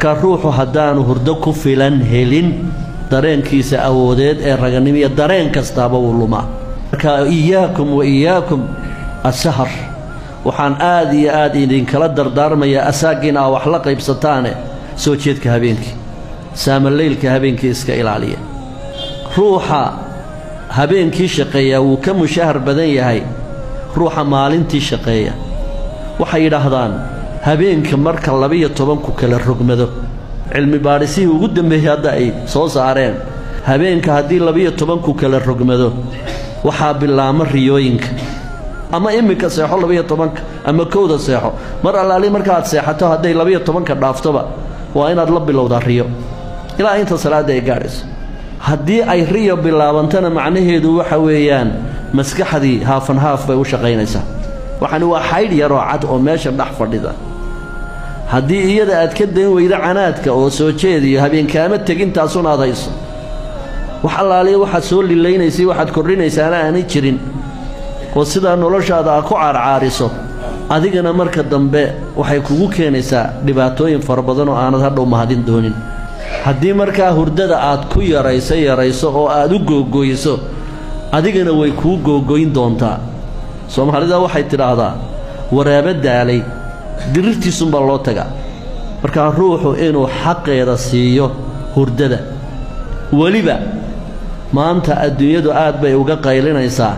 markaa ruuxu haddaanu hurdo ku filan helin dareenkiisa awoodeed ee raganimiya dareen kastaaba wuu lumaa marka iyaakum wa iyaakum asahar waxaan aad iyo aad idinkala dardaarmayaa asaagiin aa wax la qaybsataane soo jeedka habeenkii saamaleylka habeenkii iska ilaaliya ruuxa habeenkii shaqeeya wuu ka mushahar badan yahay ruuxa maalintii shaqeeya waxay yidhaahdaan habeenka marka labiyo tobanku kala rogmado cilmi baadhisihii ugu dambeeyey hadda ay soo saareen habeenka haddii labiyo tobanku kala rogmado waxaa bilaama riyooyinka ama iminka seexo labiyo tobanka ama kowda seexo mar allaali markaaad seexato hadday labiyo tobanka dhaaftoba waa inaad la bilowdaa riyo ilaa inta salaadda ay gaadhayso haddii ay riyo bilaabantana macnaheedu waxa weeyaan maskaxdii haafan haaf bay u shaqaynaysaa waxani waa xaydh yaroo cad oo meesha dhex fadhida haddii iyada aad ka dayn weydo canaadka oo soo jeediyo habeenkaama tegintaasun aad hayso wax allaaliya waxaad soo lilaynaysay waxaad kordhinaysaana aanay jirin oo sidaa noloshaada aad ku caarcaariso adigana marka dambe waxay kugu keenaysaa dhibaatooyin fara badan oo aanad hadhow mahadin doonin haddii markaa hurdada aad ku yarayso yarayso oo aad u googooyso adigana way kuu googoyn doontaa soomaalida waxay tidhaahdaa waraabo daalay dirirtiisunbaa loo tagaa markaa ruuxu inuu xaqeeda siiyo hurdada weliba maanta adduunyadu aad bay uga qaylinaysaa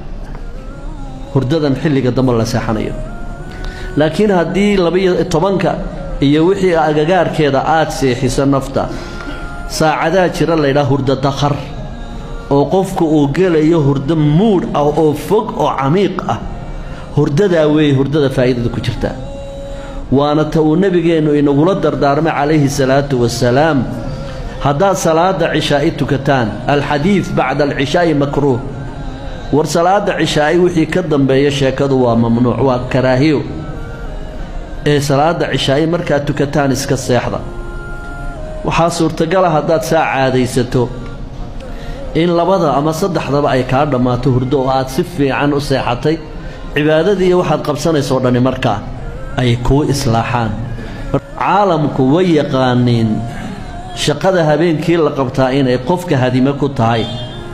hurdadan xilliga dambe la seexanayo laakiin haddii labiyo tobanka iyo wixii agagaarkeeda aad seexiso nafta saacadaa jira laydhaha hurdo dakhar oo qofku uu gelayo hurdo muudh ah oo fog oo camiiq ah hurdadaa weeye hurdada faa'iidada ku jirtaa waana ta uu nebigeennu inagula dardaarmay calayhi salaatu wasalaam haddaad salaadda cishaa'i tukataan alxadiid bacda alcishaa'i makruuh war salaadda cishaa'i wixii ka dambeeya sheekadu waa mamnuuc waa karaahiyo ee salaadda cishaa'i markaad tukataan iska seexda waxaa suurtagala haddaad saa caadaysato in labada ama saddexdaba ay kaa dhammaato hurdo oo aad si fiican u seexatay cibaadadiiyo waxaad qabsanayso o dhani markaa ay kuu islaaxaan caalamku way yaqaaniin shaqada habeenkii la qabtaa inay qofka hadime ku tahay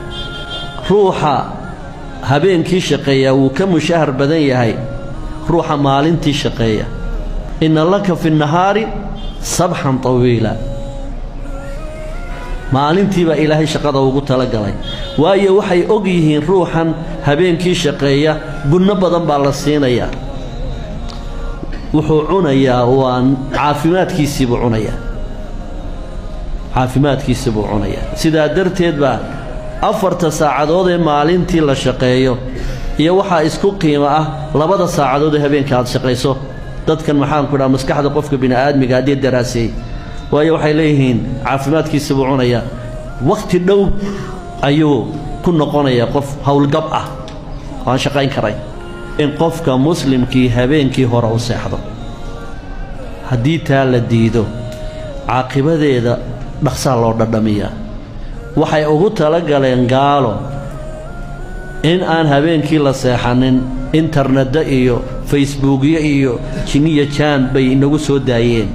ruuxa habeenkii shaqeeya wuu ka mushahar badan yahay ruuxa maalintii shaqeeya inna laka fi nahaari sabxan tawiila maalintii baa ilaahay shaqada ugu talagalay waayo waxay og yihiin ruuxan habeenkii shaqeeya gunno badan baa la siinayaa wuxuu cunayaa waa caafimaadkiisiibuu cunayaa caafimaadkiisi buu cunayaa sidaa darteed baa afarta saacadood ee maalintii la shaqeeyo iyo waxaa isku qiimo ah labada saacadood ee habeenka aad shaqayso dadkan maxaanku dhaha maskaxda qofka bini'aadmiga haddii daraaseeyey waayo waxay leeyihiin caafimaadkiisi buu cunayaa wakhti dhow ayuu ku noqonayaa qof howlgab ah oo aan shaqayn karayn in qofka muslimkii habeenkii hore u seexdo haddii taa la diido caaqibadeeda dhaqsaa loo dhadhamiyaa waxay ugu talagaleen gaalo in aan habeenkii la seexanin internedda iyo facebuukyo iyo jinniya jaan bay inagu soo daayeen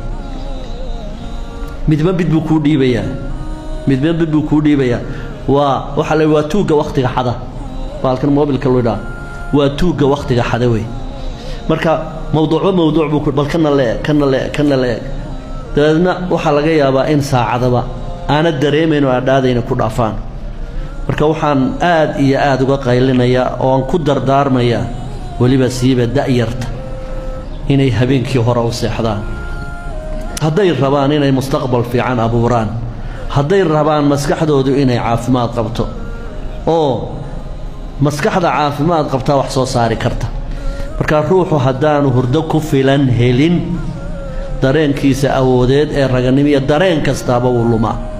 midba mid buu kuu dhiibayaa midba mid buu kuu dhiibayaa waa waxaa la waa tuugga wakhtiga xada baalkan mobilka luidhaa waa tuugga wakhtiga xada wey marka mawduucba mawduuc buu bal kana leeg kana leeg kana leeg dabeedna waxaa laga yaabaa in saacadaba aanad dareemayn oo aadhaadayna ku dhaafaan marka waxaan aad iyo aad uga qaylinayaa oo aan ku dardaarmayaa weliba siiba da'yarta inay habeenkii hore u seexdaan hadday rabaan inay mustaqbal fiican abuuraan hadday rabaan maskaxdoodu inay caafimaad qabto oo maskaxda caafimaad qabtaa wax soo saari karta markaa ruuxu haddaanu hurdo ku filan helin dareenkiisa awoodeed ee raganimiya dareen kastaaba wuu lumaa